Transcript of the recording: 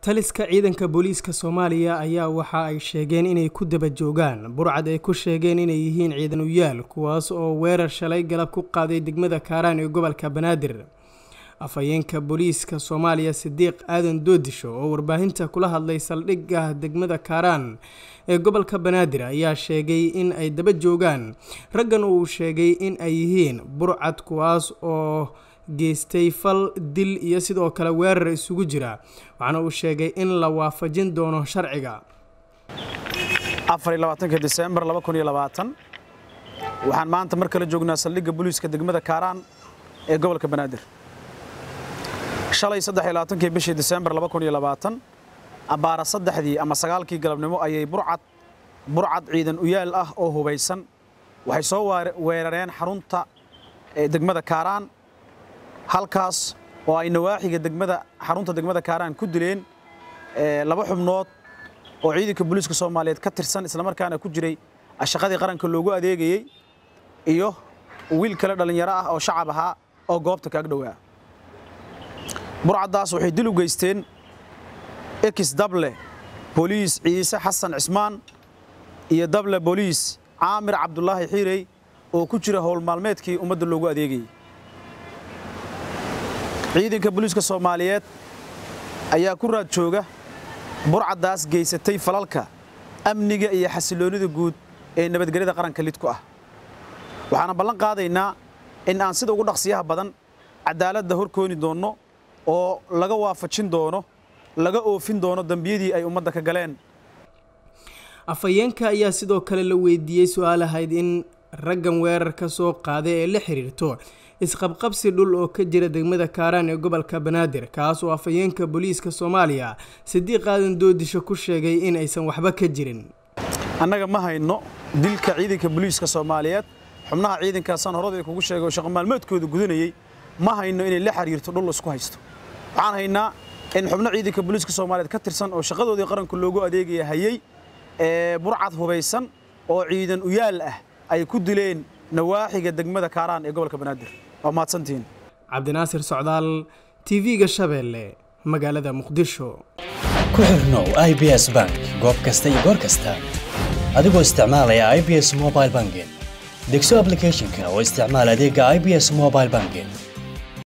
taliska ciidanka booliiska soomaaliya ayaa waxa ay sheegeen inay ku daba joogaan burcad ay ku sheegeen inay yihiin ciidan uyaal kuwaas oo weerar shalay galab ku qaaday degmada kaaraan ee gobolka banaadir afhayeenka booliiska soomaaliya sidiiq aadan doodisho oo warbaahinta kula hadlay saldhigga degmada kaaraan ee gobolka banaadir ayaa sheegay in ay daba joogaan raggan uu sheegay in ay yihiin burcad kuwaas oo geystay fal dil iyo sidoo kale weerar isugu jira waxaana uu sheegay in la waafajin doono sharciga disembar waxaan maanta mar kale joognaa saldhigga booliiska degmada kaaraan ee gobolka banaadir shalay kii bishii disembar abbaara saddexdii ama sagaalkii galabnimo ayay burcad burcad ciidan uyaal ah oo hubaysan waxay soo weerareen xarunta degmada kaaraan halkaas oo ay nawaaxiga degmada xarunta degmada kaaraan ku dileen laba xubnood oo ciidanka booliiska soomaaliyeed ka tirsan islamarkaana ku jiray shaqadii qaranka loogu adeegayey iyo wiil kale dhallinyaro ah oo shacab ahaa oo goobta kaag dhowaa burcaddaas waxay dil u geysteen ekis dable booliis ciise xasan cismaan iyo dable booliis caamir cabdulaahi xiirey oo ku jira howl maalmeedkii ummadda loogu adeegayey ciidanka booliiska soomaaliyeed ayaa ku raad jooga burcaddaas geysatay falalka amniga iyo xasiloonnida guud ee nabadgelyada qaranka lid ku ah waxaana ballan qaadaynaa in aan sida ugu dhaqsiyaha badan cadaaladda horkooni doonno oo laga waafajin doono laga oofin doono dembiyadii ay ummadda ka galeen afhayeenka ayaa sidoo kale la weydiiyey su-aal ahayd in raggan weerar ka soo qaaday ee la xiriirto isqabqabsi dhul oo ka jira degmada kaaraan ee gobolka banaadir kaas oo afhayeenka booliiska soomaaliya sidiiq aadan doodisho ku sheegay in aysan waxba ka jirin annaga ma hayno dilka ciidanka booliiska soomaaliyeed xubnaha ciidankaasaan horada kugu sheegay oo shaqo maalmeedkooda gudanayey ma hayno inay la xiriirto dhul isku haysto waxaan haynaa in xubno ciidanka booliiska soomaaliyeed ka tirsan oo shaqadoodii qaranka loogu adeegaya hayey ee burcad hubaysan oo ciidan uyaal ah ay ku dileen nawaaxiga degmada kaaraan ee gobolka banaadir waa mahadsantihiin cabdinaasir socdaal tv-ga shabeelle magaalada muqdisho ku xirnow i b s bank goob kasta iyo goor kasta adigoo isticmaalaya i b s mobile banking degso ablicathonka oo isticmaal adeega i b s mobile banking